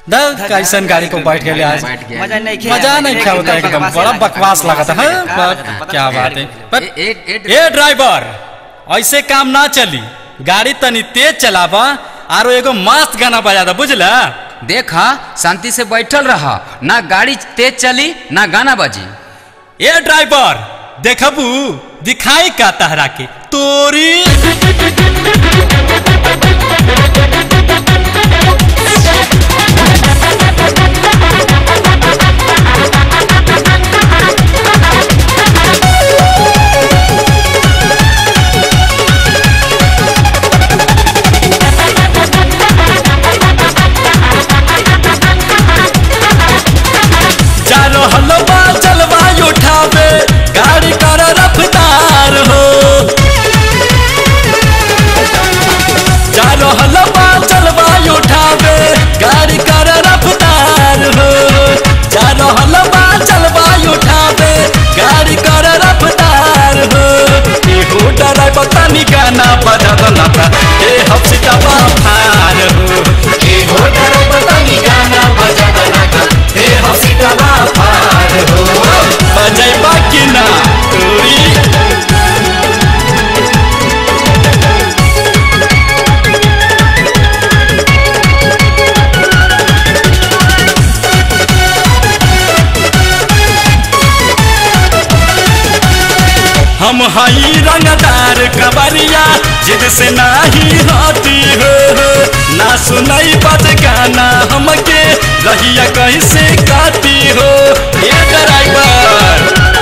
दर्द कैसन गाड़ी को बैठ गए आज बैठ गया। मजा नहीं मजा नहीं क्या होता एकदम बड़ा बकवास लगा था हाँ, पर क्या बात है पर ए- ए- ए- ए ड्राइवर ऐसे काम ना चली गाड़ी तनी तेज चलावा आरो एगो मस्त गाना बजा दा बुझला देखा शांति से बैठल रहा ना गाड़ी तेज चली ना गाना बजी ए ड्राइवर देखबू दिखाई का तहरा के तोरी चारो हलवा चलवा उठावे गाड़ी कर रफ्तार हो चारो हलवा चलवा उठावे गाड़ी कर रफ्तार हो चारो हलवा चलवा उठावे गाड़ी कर रफ्तार हो एहो ड्राइवर तनी गाना बजा दला था ए हफ्ता फार हो एहो ड्राइवर तनी गाना बजा दला था ए हफ्ता फार हो बजाइबा कि ना तोरी हम हई रंगदार कबरिया जिद से नाही होती हो ना सुनई बज गाना हमके रहिया कैसे काटी हो ये ड्राइवर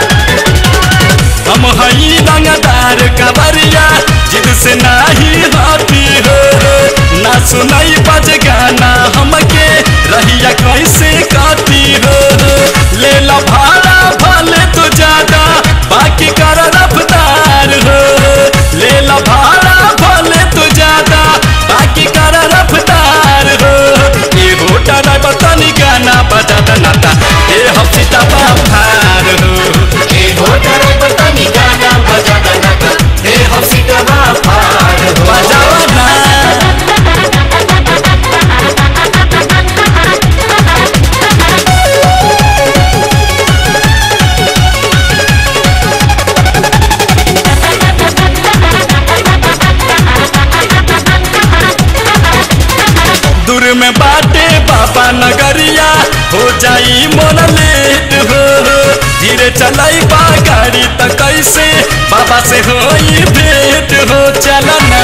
हम हई रंगदार कबरिया जिद से नाही होती हो ना सुनई बज गाना हमके रहिया कैसे काटी हो ले ला भाड़ा भले तो ज्यादा बाकी कर रफ्तार हो ले ला भाड़ा भले तो ज्यादा बाकी कर रफ्तार हो ये होटा ड्राइवर तनी गाना बजा दनाता ए हफ्ता फार हो ए होटा ड्राइवर तनी गाना बजा दनाता ए हफ्ता फार हो बजावा ना दूर में बाटे बाबा नगरिया हो जाई मोर लेट हो धीरे चलाई बा गाड़ी त कैसे बाबा से होई भेंट हो चलना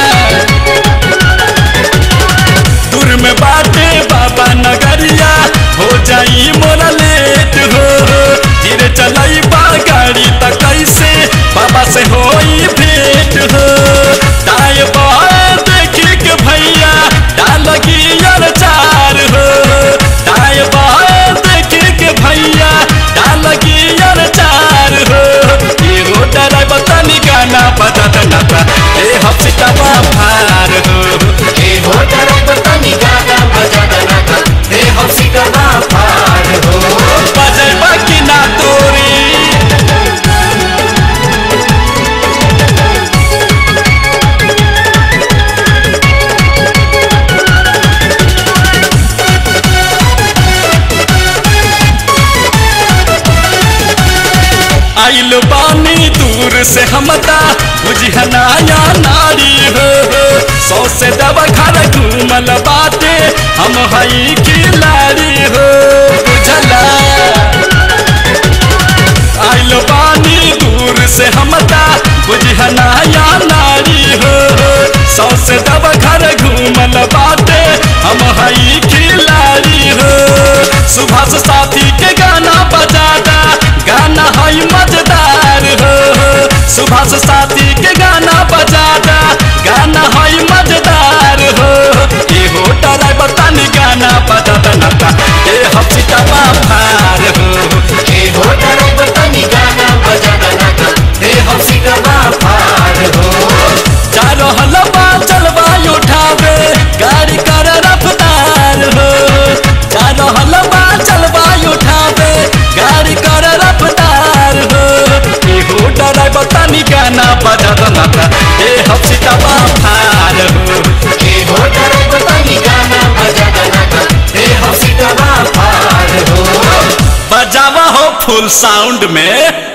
दूर में बाटे बाबा नगरिया हो जाई मोर लेट हो धीरे चलाई बा गाड़ी त कैसे बाबा से होई भेंट हो दाएं बाएं देखी के भैया डाल गियर चार हो दाएं बाएं देखी के भैया डाल गियर चार हो ये हो ड्राइवर तनी गाना बजा दनाता ए हफ्ता फार हो ए हो ड्राइवर तनी गाना बजा दनाता ए हफ्ता फार हो बजेबा कि ना तोरी आइल बानी दूर से हमता बुझिया नया नारी हो सौ से दवा घर घूमल बाटे हम हई खिलाड़ी हो बुझला आइल बानी दूर से हमता बुझिया नया नारी हो सौ से दवा घर घूमल बाटे हम हई खिलाड़ी हो सुभाष साथी के गाना बजादा गाना हई मजेदार हो सुभाष साथी के गाना बजादा गाना हई मजेदार हो ए हो ड्राइवर तनी गाना बजादा नता ए हफ्ता फार हो ए हो ड्राइवर तनी गाना बजादा नता ए हफ्ता फार हो चारो हलवा चलवा उठावे गाड़ी कर रफ्तार हो चारो हलवा चलवा उठावे गाड़ी कर रफ्तार हो ए हो ड्राइवर तनी गाना बजावा हो फुल साउंड में